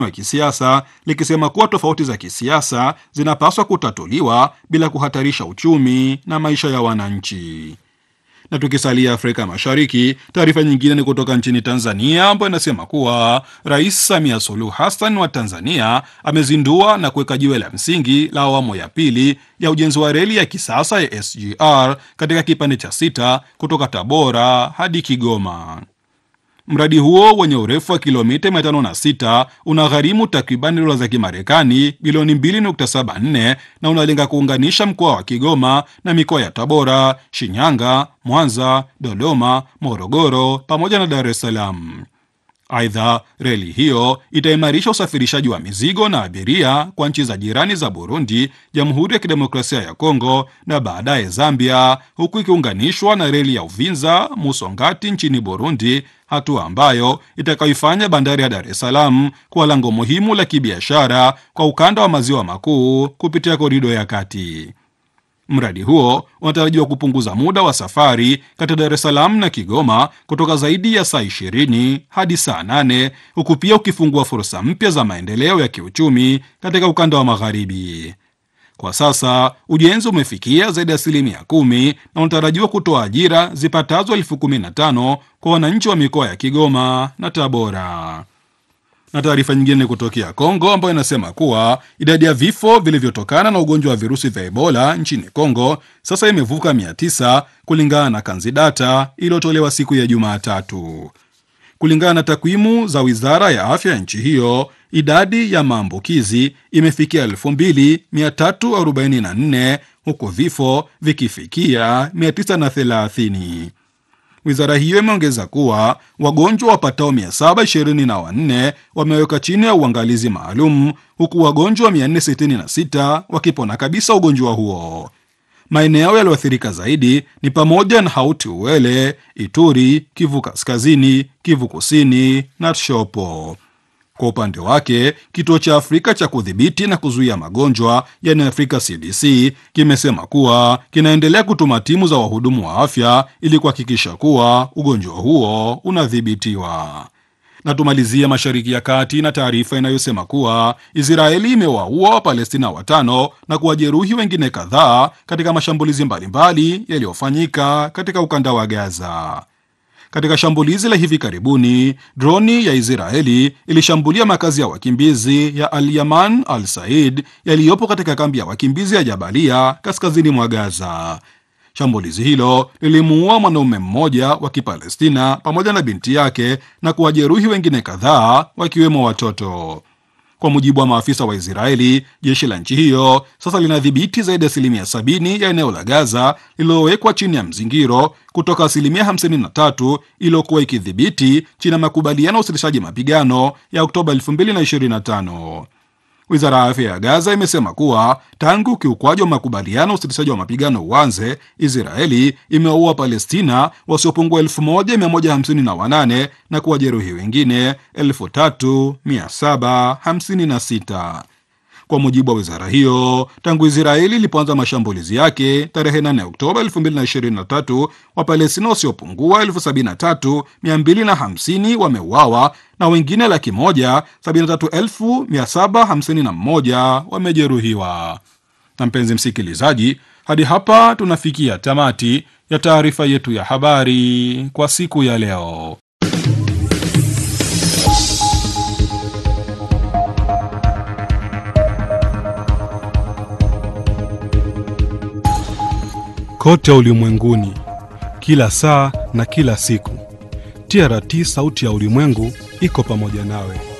wa kisiasa likisema kuwa tofauti za kisiasa zinapaswa kutatuliwa bila kuhatarisha uchumi na maisha ya wananchi. Na tukisalia Afrika Mashariki, taarifa nyingine ni kutoka nchini Tanzania ambayo inasema kuwa Rais Samia Suluhu Hassan wa Tanzania amezindua na kuweka jiwe la msingi la awamu ya pili ya ujenzi wa reli ya kisasa ya SGR katika kipande cha sita kutoka Tabora hadi Kigoma. Mradi huo wenye urefu wa kilomita 506 unagharimu takriban dola za Kimarekani bilioni 2.74 na unalenga kuunganisha mkoa wa Kigoma na mikoa ya Tabora, Shinyanga, Mwanza, Dodoma, Morogoro pamoja na Dar es Salaam. Aidha, reli hiyo itaimarisha usafirishaji wa mizigo na abiria kwa nchi za jirani za Burundi, Jamhuri ya Kidemokrasia ya Kongo na baadaye Zambia, huku ikiunganishwa na reli ya Uvinza Musongati nchini Burundi, hatua ambayo itakayoifanya bandari ya Dar es Salaam kuwa lango muhimu la kibiashara kwa ukanda wa maziwa makuu kupitia korido ya kati. Mradi huo unatarajiwa kupunguza muda wa safari kati ya Dar es Salaam na Kigoma kutoka zaidi ya saa 20 hadi saa 8 huku pia ukifungua fursa mpya za maendeleo ya kiuchumi katika ukanda wa magharibi. Kwa sasa ujenzi umefikia zaidi ya asilimia kumi na unatarajiwa kutoa ajira zipatazo elfu kumi na tano kwa wananchi wa mikoa ya Kigoma na Tabora na taarifa nyingine kutokea Kongo ambayo inasema kuwa idadi ya vifo vilivyotokana na ugonjwa wa virusi vya Ebola nchini Kongo sasa imevuka 900 kulingana na Kanzidata iliyotolewa siku ya Jumatatu. Kulingana na takwimu za wizara ya afya ya nchi hiyo, idadi ya maambukizi imefikia 2344 huku vifo vikifikia 930. Wizara hiyo imeongeza kuwa wagonjwa wapatao 724 wameweka chini ya uangalizi maalum huku wagonjwa 466 wakipona kabisa ugonjwa huo. Maeneo yaliyoathirika zaidi ni pamoja na Hauti Uele, Ituri, Kivu Kaskazini, Kivu Kusini na Tshopo. Kwa upande wake kituo cha Afrika cha kudhibiti na kuzuia magonjwa yani Afrika CDC kimesema kuwa kinaendelea kutuma timu za wahudumu wa afya ili kuhakikisha kuwa ugonjwa huo unadhibitiwa. Na tumalizia Mashariki ya Kati na taarifa inayosema kuwa Israeli imewaua Wapalestina watano na kuwajeruhi wengine kadhaa katika mashambulizi mbalimbali yaliyofanyika katika ukanda wa Gaza. Katika shambulizi la hivi karibuni, droni ya Israeli ilishambulia makazi ya wakimbizi ya Al Yaman Al Said yaliyopo katika kambi ya wakimbizi ya Jabalia kaskazini mwa Gaza. Shambulizi hilo lilimuua mwanaume mmoja wa Kipalestina pamoja na binti yake na kuwajeruhi wengine kadhaa wakiwemo watoto. Kwa mujibu wa maafisa wa Israeli, jeshi la nchi hiyo sasa linadhibiti zaidi ya asilimia sabini ya eneo la Gaza lililowekwa chini ya mzingiro kutoka asilimia 53 iliyokuwa ikidhibiti chini ya makubaliano ya usitishaji mapigano ya Oktoba 2025. Wizara ya afya ya Gaza imesema kuwa tangu ukiukwaji wa makubaliano ya usitishaji wa mapigano uanze, Israeli imewaua Palestina wasiopungua 1158 na kuwajeruhi wengine 3756. Kwa mujibu wa wizara hiyo, tangu Israeli ilipoanza mashambulizi yake tarehe 8 Oktoba 2023, Wapalestina wasiopungua 73250 wameuawa na wengine laki moja 73751 wamejeruhiwa. Na mpenzi msikilizaji, hadi hapa tunafikia tamati ya taarifa yetu ya habari kwa siku ya leo. Kote ulimwenguni, kila saa na kila siku, TRT sauti ya ulimwengu iko pamoja nawe.